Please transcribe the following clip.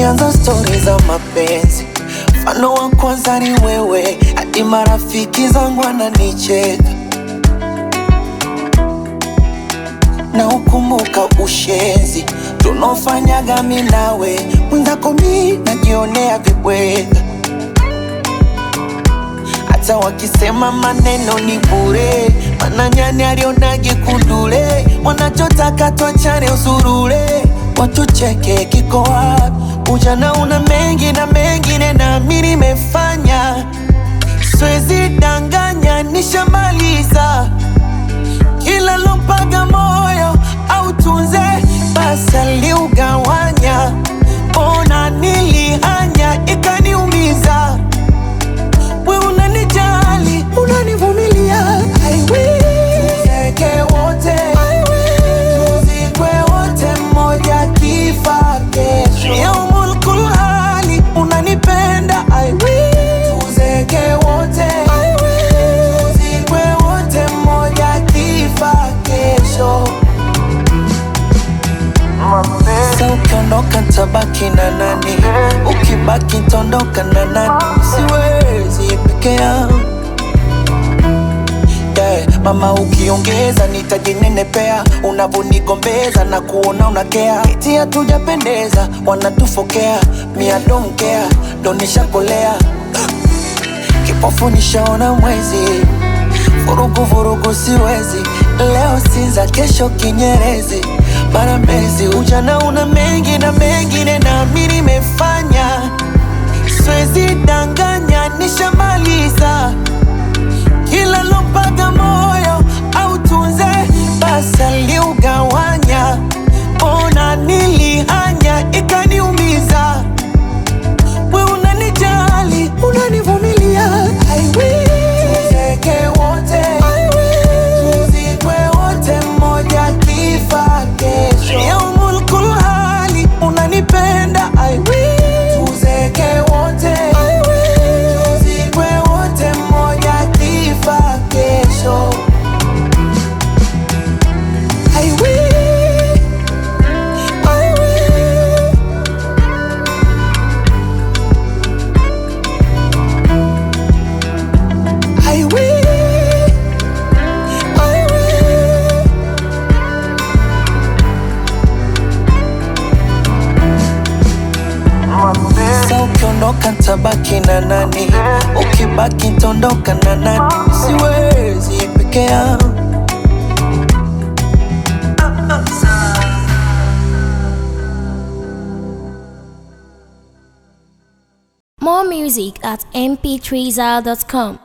tukianza stori za mapenzi, mfano wa kwanza ni wewe, hadi marafiki zangu wananicheka na ukumbuka ushenzi tunaofanyaga mi nawe, mwenzako mi najionea vibweka, hata wakisema maneno ni bure, mana nyani alionage kundule, wanachotaka twachane usurule, watucheke kiko wapi? Ujana una mengi na mengine na mi nimefanya, siwezi danganya, nishamaliza kila lompaga moyo au tunze basi aliugawanya, ona nilihanya ikaniumiza. We unanijali unanivumilia, I will. Tuzeke wote I will. Tuzikwe wote mmoja kifa kesho. Yaumul kulhali unanipenda I will. Tuzeke wote I will. Tuzikwe wote mmoja kifa kesho. Sa ukiondoka tabaki na nani? Ukibaki tondoka na nani? Siwezi peke yangu yeah. Mama ukiongeza nitajinenepea, unavonigombeza na kuona unakea, eti hatujapendeza, wanatufokea mia don't care, ndo nishakolea kipofu nishaona mwezi, vurugu vurugu siwezi, leo Sinza, kesho Kinyerezi, mara Mbezi. Ujana una mengi na mengine, na mi nimefanya, siwezi danganya, nishamaliza kila lompaga moyo au tunze basi aliugawanya, ona nilihanya ikaniumiza. We unanijali unanivumilia, I will. Tuzeke wote I will. Tuzikwe wote mmoja kifa kesho. Yaumul kulhali unanipenda I will. Tuzeke wote I will. Tuzikwe wote mmoja kifa kesho. I will. I will. I will, I will. Sa ukiondoka tabaki na nani? Ukibaki tondoka na nani? Siwezi peke yangu. More music at mp3zal.com.